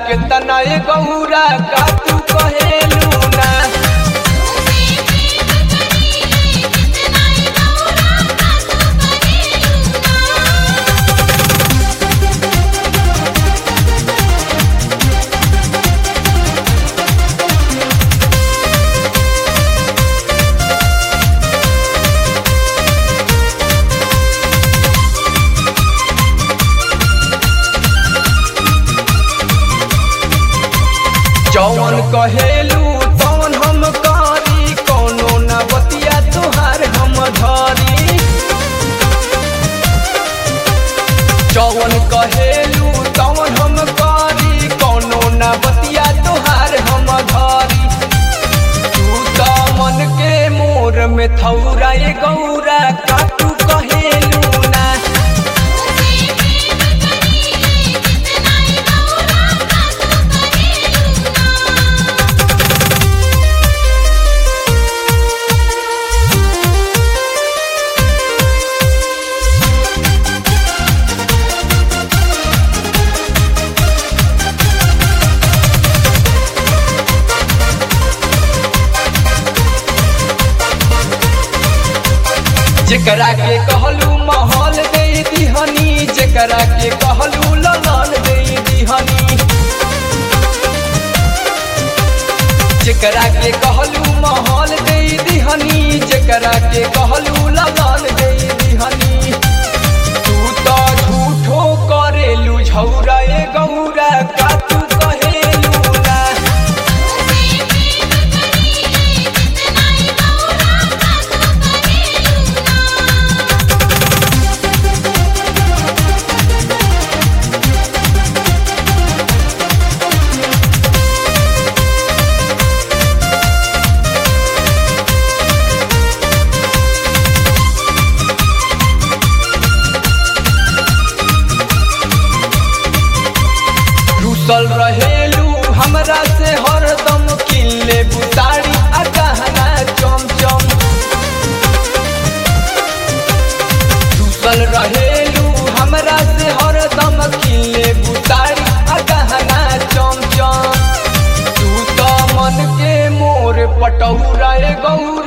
के तनाए गौरा का तू कहेलू ना जौन कहेलू तौन हम करी कोनो न बतिया तुहार हम धरी जौन कहेलू तौन हम करी कोनो न बतिया तुहार हम धरी तू त मन के मोर में थौरा ए गौरा का तू कहेलू ना जेकरा के कहलू महल दे दिहनी जेकरा के कहलू ललन दे दिहनी जेकरा के कहलू महल दे दिहनी जेकरा के कहलू ललन दे दिहनी तू तो झूठो करेलू झौरा ए गौरा का तू कहेलू ना रुसल रहेलू हमरा से हरदम किल्ले बुतारी आ गहना चमचम रुसल रहेलू हमरा से हरदम किल्ले बुतारी आ गहना चमचम तू त मन के मोर पटौरा ए गौरा